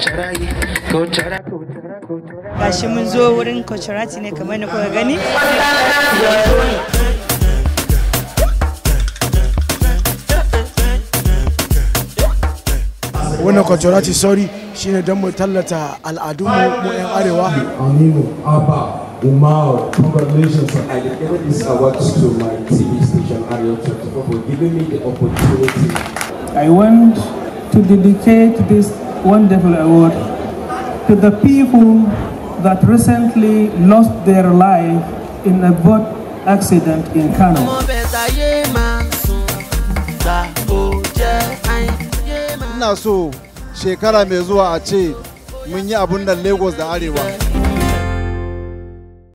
gashi mun zo wurin Kocherati ne kamar da kuka gani wannan kwacorati sauri shine don mu tallata al'adunmu mu 'yan arewa Aminu Abba Umar, congratulations on I dedicated this award to my TV station Ariel 24 for giving me the opportunity. I want to dedicate this wonderful award to the people that recently lost their life in a boat accident in Kano. ina so shekara mai zuwa a ce mun yi abun nan lagos da arewa